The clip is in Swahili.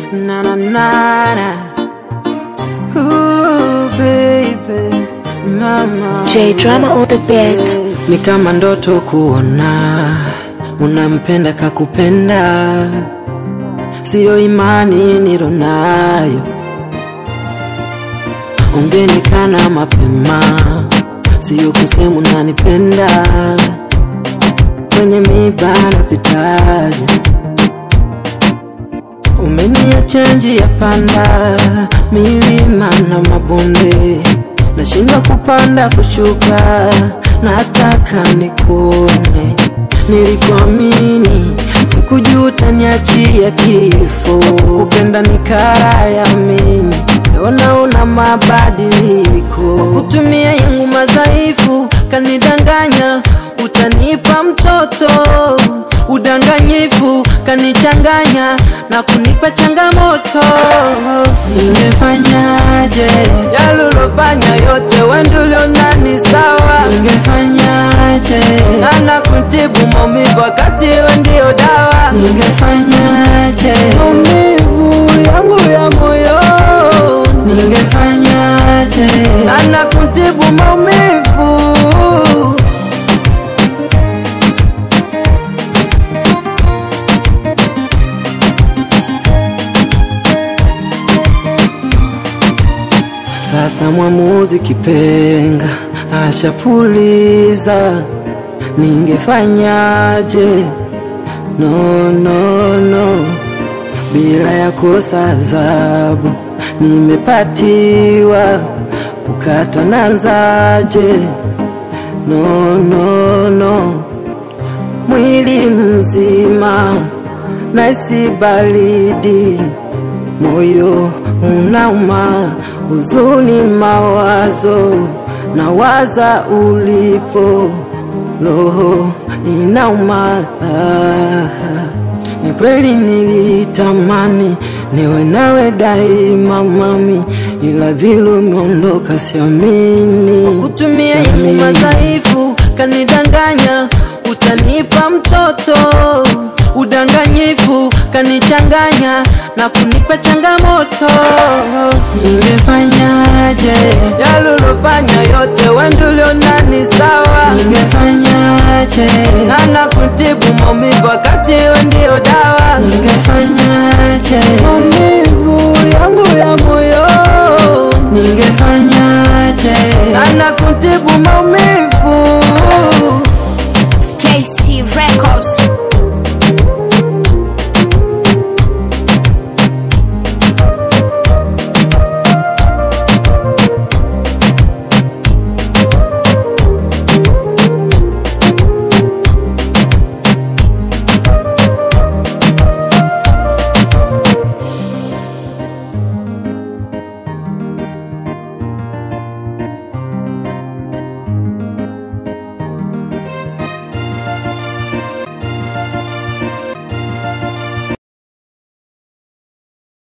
na na na na. Ooh, baby, mama. J Drama on the beat. Ni kama ndoto kuona unampenda kakupenda, siyo imani nilonayo. Ungenikana mapema, siyo kusema unanipenda kwenye miba na vitaja Umeniacha njia panda, milima na mabonde, nashindwa kupanda kushuka, nataka nikuone. Nilikuamini, sikujua utaniachia kifo, kupenda ni kara ya mimi, leo naona mabadiliko, kwa kutumia yangu madhaifu kanidanganya, utanipa mtoto udanganyifu kanichanganya na kunipa changamoto. Ningefanyaje yalulofanya yote wendulionani sawa? Ningefanyaje nana kutibu maumivu wakati we ndio dawa? Ningefanyaje maumivu yangu ya moyo? Ningefanyaje nana kutibu maumivu Sasa mwamuzi kipenga ashapuliza, ningefanyaje? No, no, no, bila ya kosa adhabu nimepatiwa, kukata nanzaje? No, no, no, mwili mzima naisi baridi moyo unauma, huzuni, mawazo nawaza ulipo, roho inauma. Ah, Ni kweli nilitamani niwe nawe daima mami, ila vile umeondoka siamini. Kutumia yangu madhaifu kanidanganya, utanipa mtoto udanganyifu kanichanganya na kunipa changamoto. Ningefanyaje yalulofanya yote wendulionani sawa? Ningefanyaje nana kutibu maumivu wakati we ndio dawa? Ningefanyaje maumivu yangu ya moyo? Ningefanyaje nana kutibu maumivu